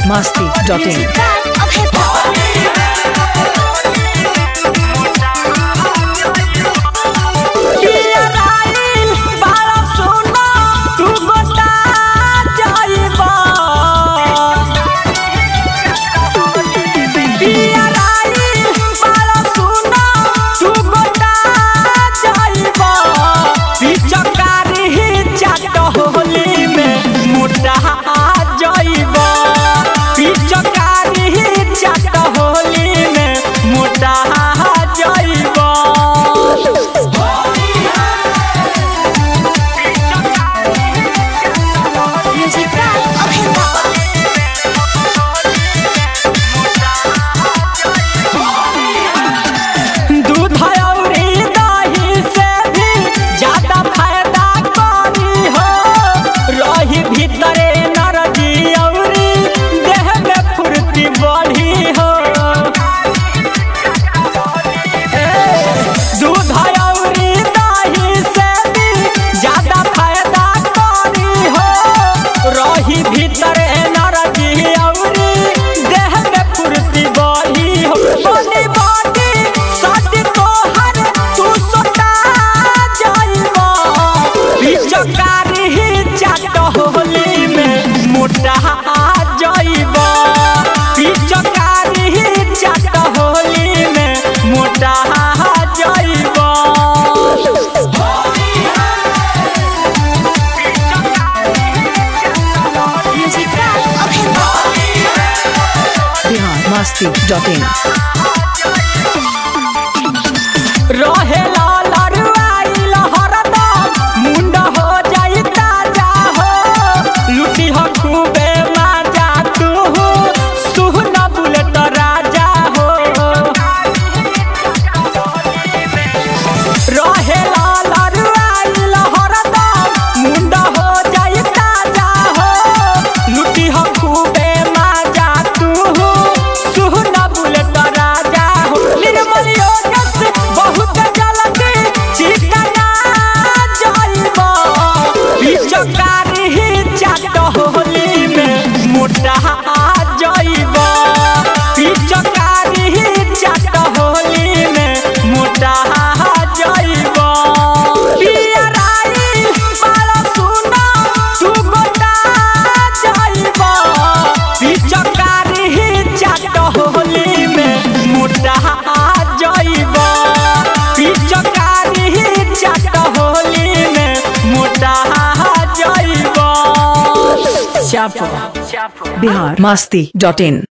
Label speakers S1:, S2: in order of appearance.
S1: biharmasti.in
S2: दूध अउरी दही से भी ज्यादा फायदा करी हो रही भीतरे नरजी अउरी देह में फुर्ती बढ़ी हो ए, दूध अउरी दही से भी ज्यादा फायदा करी हो रही भीतरे नरजी अउरी देह में फुर्ती बढ़ी हो बनी बनी सद तोहर तू सोता जाइबो पिचकारी ही चाट होली में मोटा जाइबो पिचकारी ही चाट होली में मोटा जाइबो
S1: biharmasti.in
S2: रहे लरुआइल हरदम मुंड हो जाई ताजा हो लुटी हो खूबे माजा तू सुहन बुलेट राजा हो रहे लरुआइल हरदम मुंड हो जाई ताजा हो लुटी हो खूबे माजा तू सुहन बुलेट राजा हो निर्मल योगस बहुत जल्दी चिकना जाइबो पिचकारी ही चाट होली में मोटा जाइबो पिचकारी ही चाट होली में मोटा जाइबो पियराई बाल सुना तू गोटा जाइबो पिचकारी ही चाट होली में मोटा जाइबो पिचकारी ही चाट होली में मोटा जाइबो चापो
S1: biharmasti.in